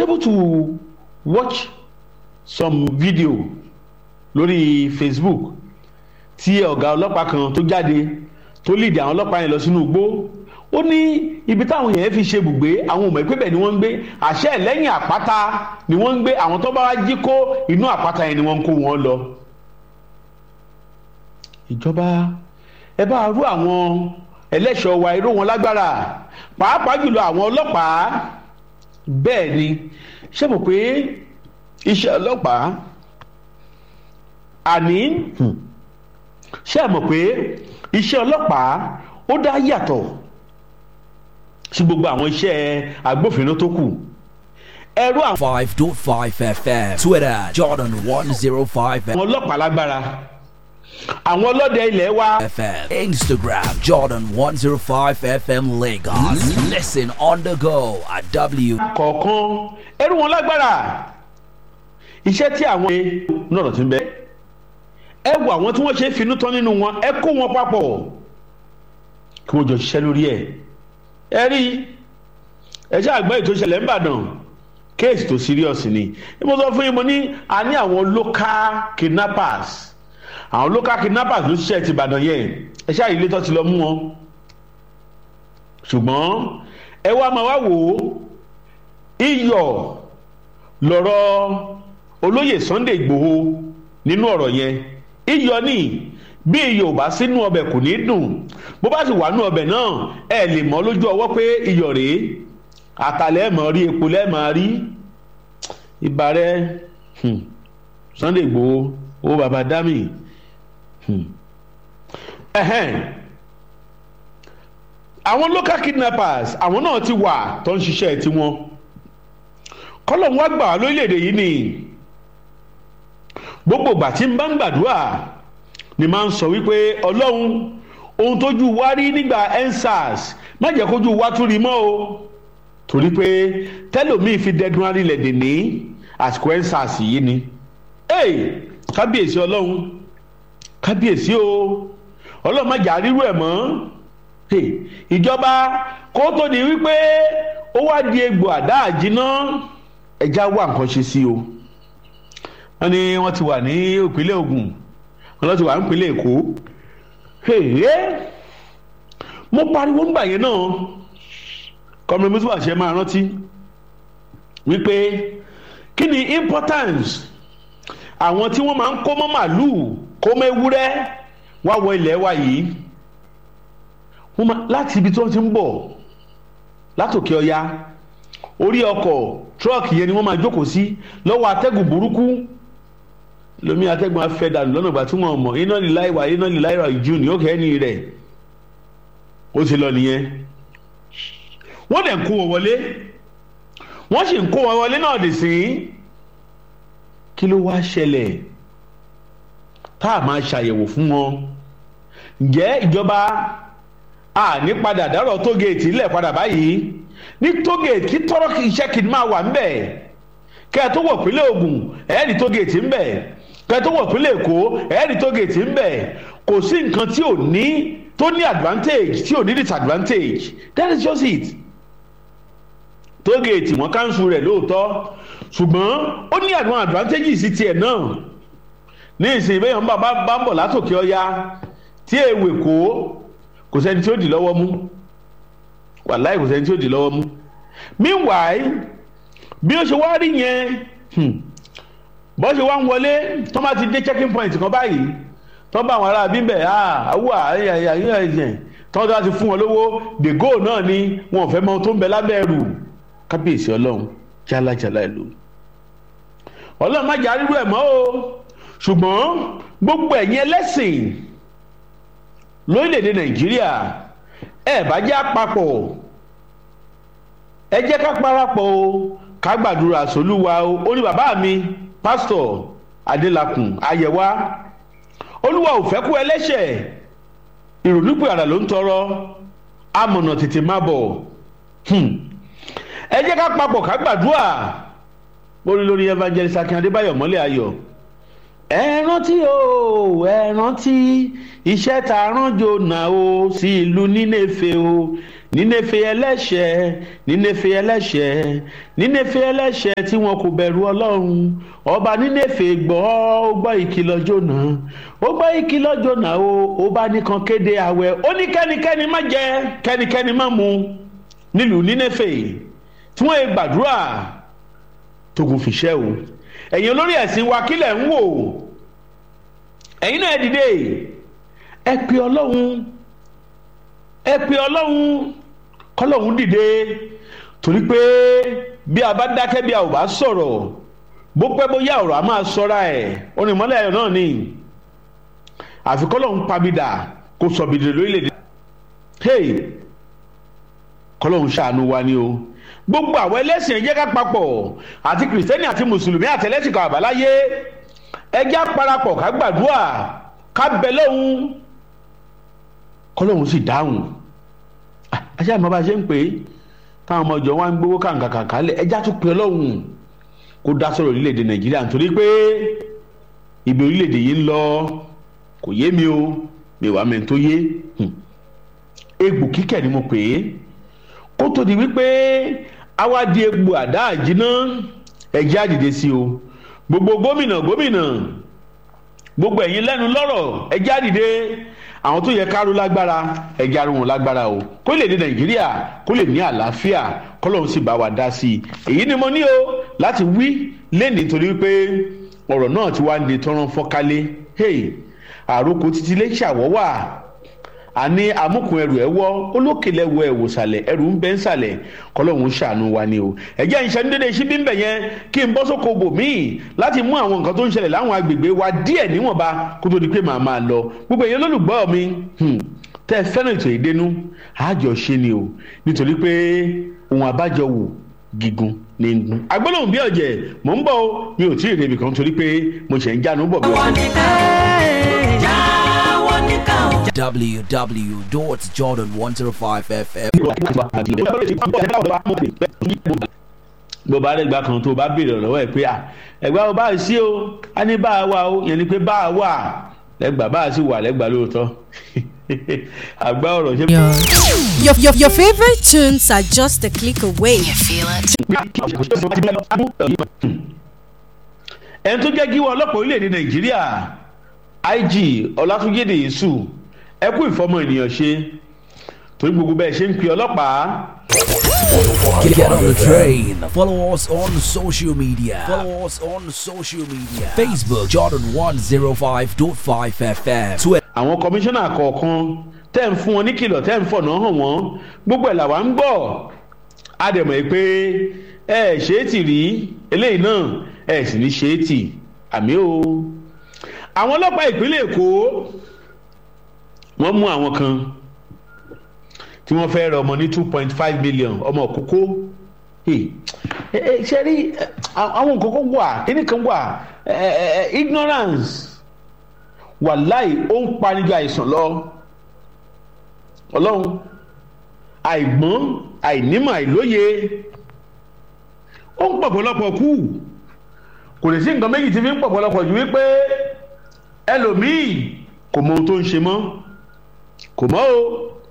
able to watch some video lórí facebook tí ọ̀gá ọlọ́pàá kan tó jáde tó lead àwọn ọlọ́pàá yẹn lọ sínú igbó ó ní ibi táwọn yẹn fi ṣe bùgbé àwọn ọmọ ìpínbẹ̀ ni wọ́n ń gbé àṣẹ lẹ́yìn àpáta ni wọ́n ń gbé àwọn tó bá wá jí kó inú àpáta yẹn ni wọ́n ń kó wọn lọ. ìjọba ẹ bá rú àwọn ẹlẹ́ṣọ̀ wa irú wọn lágbára pàápàá jùlọ àwọn ọlọ́pàá bẹ́ẹ̀ ni ṣé mo pé iṣẹ́ ọlọ́pàá àní ṣé ẹ mọ̀ pé iṣẹ́ ọlọ́pàá ó dá yàtọ̀ sí gbogbo àwọn iṣẹ́ agbófinró tó kù ẹrú àwọn 5.5 FM. Twitter, Jordan 105 àwọn ọlọ́pàá lágbára àwọn ọlọ́dẹ ilẹ̀ wa FM. Instagram, Jordan 105 FM Lagos. Listen on the go at W. kọ̀ọ̀kan ẹrú wọn lágbára iṣẹ́ tí àwọn náà ti ń bẹ ẹ wo àwọn tí wọ́n ṣe é finú tán nínú wọn ẹ kó wọn papọ̀ kí wọ́n jọ ṣiṣẹ́ lórí ẹ̀ ẹ rí ẹ ṣe àgbẹ̀ ètò ìṣẹ̀lẹ̀ ńbàdàn kéèsì tó serious ni bí mo sọ fún yín mo ní a ní àwọn local kidnappers àwọn local kidnappers ló ṣiṣẹ́ ti ìbàdàn yẹn ẹ ṣe àyè ilé tó ti lọ mú wọn ṣùgbọ́n ẹ wá máa wá wò ó iyọ̀ lọ̀rọ̀ olóyè Sunday Ìgbòho nínú ọ̀rọ̀ yẹn iyọ̀ ni bí iyọ̀ ò bá sínú ọbẹ̀ kò ní dùn bó bá sì wà nínú ọbẹ̀ náà ẹ lè mọ̀ lójú ọwọ́ pé iyọ̀ rèé àtàlẹ́ mọ̀ rí epo lẹ́ẹ̀mọ̀ rí ibà rẹ hmm, Sunday Ìgbòho owó baba dami hmm. ẹ̀hẹ́n àwọn local kidnappers àwọn náà ti wà tó ń ṣiṣẹ́ tiwọn kọ́lọ́n wá gbà wá lórílẹ̀‐èdè yìí ni gbogbo ìgbà tí n bá ń gbàdúrà ni máa ń sọ wípé ọlọ́run ohun tójú wá rí nígbà ensars má jẹ́ kójú wá tún rí mọ́ o torí pé tẹ́lòmíì fi dẹ́dun arílẹ̀ dè ní àsìkò ensars yìí ni ee kábíyèsí ọlọ́run kábíyèsí o ọlọ́run má jà rírú ẹ̀ mọ́ Hey, ìjọba kó tó di wípé ó wá di egbò àdá àjínà ẹja wà nǹkan ṣe sí o wọ́n ní wọ́n ti wà ní ìpínlẹ̀ Ògùn wọ́n lọ ti wà ní ìpínlẹ̀ Èkó mo pariwo ńgbà yẹn náà kọ́mọ mùsùlùmí àṣẹ máa rántí wípé kí ni importance àwọn tí wọ́n máa ń kó mọ́ màlúù kó mọ́ ewúrẹ́ wá wọ ilẹ̀ wa yìí wọ́n máa láti ibi tí wọ́n ti ń bọ̀ látòkè ọya orí ọkọ̀ tírọ́ọ̀kì yẹn ni wọ́n máa jókòó sí lọ́wọ́ atẹ́gùn burúkú lomi atẹ́gùn afẹ́ dànù lọ́nà ìgbà tí wọ́n mọ̀ iná lílá ìwà iná lílá ìwà ìjù ní òkè ẹni rẹ̀ ó ti lọ nìyẹn wọ́n dẹ̀ ń kó wọn wọlé wọ́n sì ń kó wọn wọlé náà dì sí kí ló wá ṣẹlẹ̀ tá a máa ṣàyẹ̀wò fún wọn ǹjẹ́ ìjọba a ní padà dárọ̀ tógeètì ńlẹ̀ padà báyìí ní tógeètì kí tọ́rọ́ iṣẹ́ kìí máa wà ńbẹ̀ kẹ́ ẹ tó wọ̀ pínlẹ̀ Ògùn ẹ̀ẹ́dì tógeètì ńbẹ̀ kẹ́ ẹ tó wọ̀ pínlẹ̀ Èkó ẹ̀ẹ́dì tógeètì ńbẹ̀ kò sí nǹkan tí ò ní tó ní advantage tí ò ní disadvantage that is just it tógeètì wọn káńsù rẹ̀ lóòótọ́ ṣùgbọ́n ó ní àwọn advantages sí tiẹ̀ náà ní ìsìn ìbéyàn bá bá ń bọ̀ látòkè ọya tí èèwè kó kò sẹ́ni tí ó dì lọ́wọ́ mú wàláì kò sẹ́ni tí ó dì lọ́wọ́ mú meanwhile bí ó ṣe wá rí yẹn bó ṣe wá ń wọlé tó bá ti dé checking point kan báyìí tó bá àwọn ará bíbẹ̀ àwọ̀ àyẹ̀yẹ̀ tó bá ti fún wọn lówó the goal náà ni wọn ò fẹ́ mọ ohun tó ń bẹ lábẹ́ ẹrù kábíyèsí ọlọ́run jálajàla ìlú ọlọ́run má jà rírú ẹ̀ mọ́ o ṣùgbọ́n gbogbo ẹ̀yin ẹlẹ́sìn lórílẹ̀‐èdè nàìjíríà ẹ bá jẹ́ àpapọ̀ ẹ jẹ́ ká parapọ̀ o ká gbàdúrà sólúwa o ó ní bàbá mi pásítọ̀ adélakùn ayẹwà olúwa ò fẹ́ kú ẹlẹ́ṣẹ̀ ìrònúpẹ̀ àrà ló ń tọrọ amọ̀nà tètè má bọ̀ ẹ jẹ́ ká papọ̀ ká gbàdúrà lórí lórí evangelist akin adébáyọ̀ mọ́lẹ̀ ayọ̀ ẹ rántí o ẹ rántí iṣẹ́ tá a rán Jónà o sí ìlú Nínéfè o nínefe ẹlẹ́ṣẹ̀ nínefe ẹlẹ́ṣẹ̀ nínefe ẹlẹ́ṣẹ̀ tí wọn kò bẹ̀rù ọlọ́run ọba nínefe gbọ́ ó gbọ́ ìkìlọ̀ jọ̀nà ó gbọ́ ìkìlọ̀ jọ̀nà o ó bá nìkan kéde àwẹ̀ ó ní kẹ́nikẹ́ni má jẹ kẹ́nikẹ́ni má mu nílùú nínefe tí wọ́n yẹ gbàdúrà tógun fìṣẹ́ o ẹ̀yin olórí ẹ̀sìn wa kílẹ̀ ń wò ẹ̀yin náà ẹ dìde ẹ pe ọlọ́run ẹ pe ọlọ́run kọ́lọ́run dìde torí pé bí a bá dákẹ́ bí a ò bá sọ̀rọ̀ bó pẹ́ bóyá ọ̀rọ̀ a máa sọ́ra ẹ̀ onímọ̀lẹ́ ayọ̀ náà ni àfi kọ́lọ́run pabidà kó sọ bìdìrì lórílẹ̀‐èdè hey kọ́lọ́run ṣàánú wa ni o gbogbo àwọn ẹlẹ́sìn ẹ̀jẹ̀ ká papọ̀ àti kìrìsìtẹ́nì àti mùsùlùmí àtẹlẹ́sìn kan àbáláyé ẹjẹ́ àparapọ̀ ká gbàdúrà ká bẹ lọ́hùn kọ́lọ́hún sì dáhùn àṣà àmọ́ bá a ṣe ń pè é táwọn ọmọ ìjọ wa ń gbowó kàǹkàǹkà lẹ̀ ẹjẹ́ àtún pè ọlọ́hún kó dá sọ̀rọ̀ orílẹ̀-èdè nàìjíríà nítorí pé ibi orílẹ̀-èdè yìí ń lọ kò yé mi o mi wàá mẹ́rin tó yé egbò kíkẹ́ ni mo pè é kó tó di wípé àwa di egbò àdá àjínà ẹjẹ́ àdìde sí o gbogbo gómìnà gómìnà gbogbo ẹ̀yin lẹ́nu lọ́rọ̀ ẹjẹ́ àdìde àwọn tó yẹ kárú lágbára ẹjẹ́ arú wọn lágbára o kó lè dé nàìjíríà kó lè ní àlàáfíà kọ́lọ́hún sì bá wa dá sí i èyí ni mo ní o láti wí lẹ́nìí nítorí pé ọ̀rọ̀ náà ti wá ń di tọ́rán fọ́kálé àròkọ títí lè ṣàwọ́wà àní amúkùn ẹrù ẹ wọ olókèlè wọ ẹwò sàlẹ ẹrù ń bẹ ń sàlẹ kọlọ́hún ṣàánú wa ni o ẹ̀jẹ̀ ìṣẹ́ ní dédé ṣíbí ń bẹ̀ yẹn kí n bọ́ sóko bò míì láti mú àwọn nǹkan tó ń ṣẹlẹ̀ láwọn agbègbè wa díẹ̀ níwọ̀nba kó tó di pé màá máa lọ gbogbo èyí olólùgbọ́ mi tẹ́ ẹ fẹ́ràn ètò ìdénú àjọ ṣe ni o nítorí pé ohun àbájọ wò gígùn ní gun agbólóhùn bí ọ̀jẹ̀ mò ń bọ̀ o mi ò tí ì rebi kan torí pé mo ṣẹ̀ ń jánu bọ̀ bí wọ́n ti www.jordan105fm. bó bá rẹ̀ gbà kan tó bá béèrè lọ́wọ́ ẹ̀ pé à ẹ̀gbá o bá sí o a ní bá a wà o yẹn ni pé bá a wà lẹ́gbàá bá a sì wà lẹ́gbàá lóòótọ́ àgbá ọ̀rọ̀ ṣe. Your, your, your favorite tunes are just a click away. You feel it? ẹni tó jẹ́ gíwọ́ ọlọ́pàá orílẹ̀-èdè nàìjíríà ig ọlátúnjẹ́dẹ̀ yéṣù ẹ kú ìfọmọ ènìyàn ṣe torí gbogbo bẹ́ẹ̀ ṣe ń pe ọlọ́pàá. Get on the train. Follow us on social media. Follow us on social media. Facebook Jordan105.5 FM. Twitter. àwọn kọmíṣánná kọ̀ọ̀kan tẹ́ ń fún wọn ní kìlọ̀ tẹ́ ń fọ̀nà hàn wọ́n gbogbo ẹ̀ làwa ń gbọ́ a dẹ̀ mọ̀ pé ẹ ṣe é tì rí eléyìí náà ẹ sì ní ṣe é tì àmì o. àwọn ọlọ́pàá ìpínlẹ̀ èkó wọ́n mú àwọn kan tí wọ́n fẹ́ rẹ ọmọ ní two point five million ọmọ kókó ṣe rí àwọn nǹkan kan wà kíní kan wà ignorance wàláì ó ń panijọ àìsàn lọ ọlọ́run àìgbọ́n àìnímọ̀ àìlóye ó ń pọ̀pọ̀lọpọ̀ kú kò lè sí nǹkan méjì tí fi ń pọ̀pọ̀lọpọ̀ ju wípé ẹlòmíì kò mọ ohun tó ń ṣe mọ́ kò mọ́ o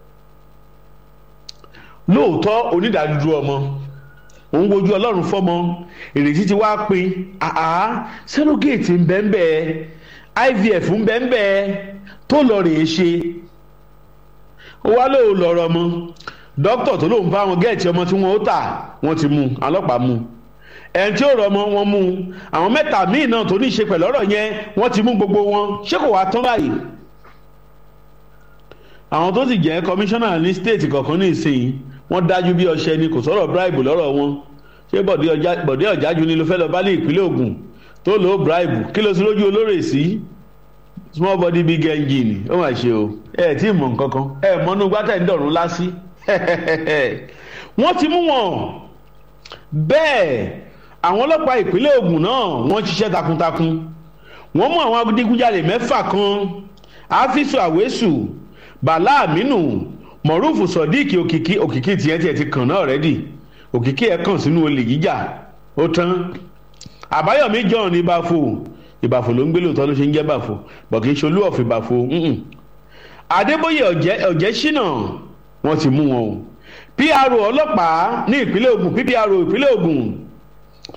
lóòótọ́ onídàádúró ọmọ òun wojú ọlọ́run fọ́mọ ìrètí ti wá pin àá sẹ́lógéètì ń bẹ́ẹ̀ bẹ́ẹ̀ ivf ń bẹ́ẹ̀ bẹ́ẹ̀ tó lọ rèé ṣe ó wá lóò lọ́rọ̀ mọ́ dókítà tó lóun bá wọn gẹ́ẹ̀tì ọmọ tí wọ́n ó tà wọ́n ti mú ọlọ́pàá mú ẹni tí ó rọ ọmọ wọn mú àwọn mẹ́ta míì náà tó ní í ṣe pẹ̀lú ọ̀rọ̀ yẹn wọ́n ti mú gbogbo wọn ṣé kò wá tán báyìí àwọn tó sì jẹ́ kọmíṣánná ní stéètì kọ̀ọ̀kan ní ìsìn wọ́n dájú bí ọṣẹ ni kò sọ̀rọ̀ bribe lọ́rọ̀ wọn ṣé bọ̀dé ọ̀jájú ni ló fẹ́ lọ bá ní ìpínlẹ̀ Ògùn tó lò ó bribe kí ló sí lójú olórè sí small body big engine ó mà ṣe o ẹ tí ì mọ̀ nǹkan kan ẹ mọ́nú gbátẹ̀ ń dọ̀rùn lásì wọ́n ti mú wọn bẹ́ẹ̀ àwọn ọlọ́pàá ìpínlẹ̀ Ògùn náà wọ́n ṣiṣẹ́ takuntakun wọ́n mú àwọn adigunjalè mẹ́fà kan áfíìsù àwésù bàlá àmínú mọ̀rúfù sọ̀díìkì òkìkí òkìkí tiẹ̀ tiẹ̀ ti kàn náà rẹ́dì òkìkí ẹ̀ kàn sínú olè jíjà ó tán àbáyọ̀mí john ní báfo ìbàfò ló ń gbé lóòótọ́ ló ṣe ń jẹ́ bàfò bọ̀kì í ṣolú ọ̀fìn bàfò adébóyè ọ̀jẹ́ ṣínà wọ́n ti mú wọn o pro ọlọ́pàá ní ìpínlẹ̀ Ògùn ppro ìpínlẹ̀ Ògùn